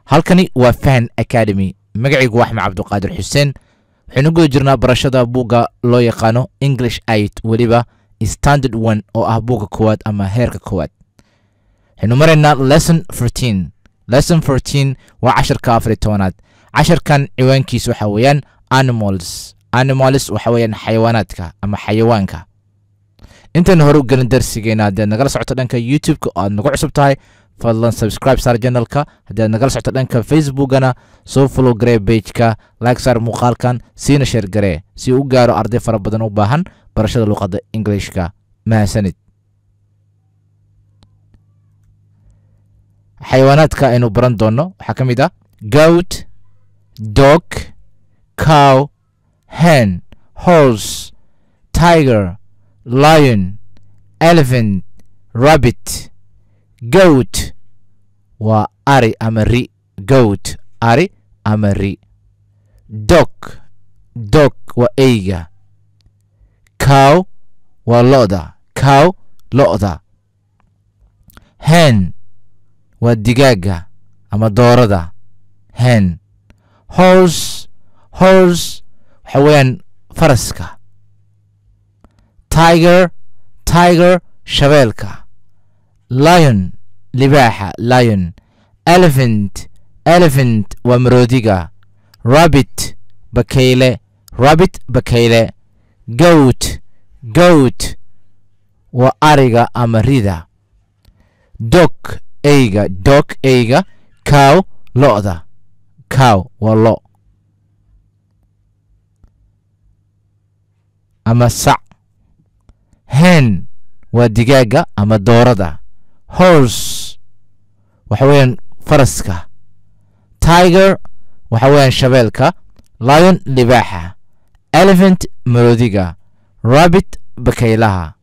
halkani waa fahan academy magacaygu waa axmed cabduqaadir xuseen waxaynu guda jirnaa barashada buugga loo yaqaano english aid weliba standard one oo ah buugga koowaad ama heerka koowaad waxaynu maraynaa lesson fourteen lesson fourteen waa casharka afar iyo tobanaad casharkan ciwaankiisa waxa weeyaan animals animals waxa weeyaan xayawaanaadka ama xayawaanka intaynu hore u gelin darsigeena haddaad nagala socoto dhanka youtube-ka oo aad nagu cusub tahay fadlan subscribe saar janalka haddii aad nagala socoto dhanka facebookana soo follow garee bageka like saar muuqaalkan siina sheer garee si uu u gaaro arday fara badan u baahan barashada luqadda englishka mahadsanid xayawaanaadka aynu baran doonno waxaa ka mid ah goat dog cow hen horse tiger lion elephant rabbit goat waa ari ama ri goat ari ama ri dog dog waa eyga cow waa lo'da cow lo'da hen waa digaaga ama doorada hen horse horse waxa weeyaan faraska tiger tiger shabeelka lion libaaxa lion elephant elephant waa maroodiga rabbit bakayle rabbit bakayle goat goat waa ariga ama rida dog eyga dog eyga cow lo'da cow waa lo ama sac hen waa digaaga ama doorada horse waxa weeyaan faraska tiger waxa weeyaan shabeelka lion libaaxa elephant maroodiga rabbit bakaylaha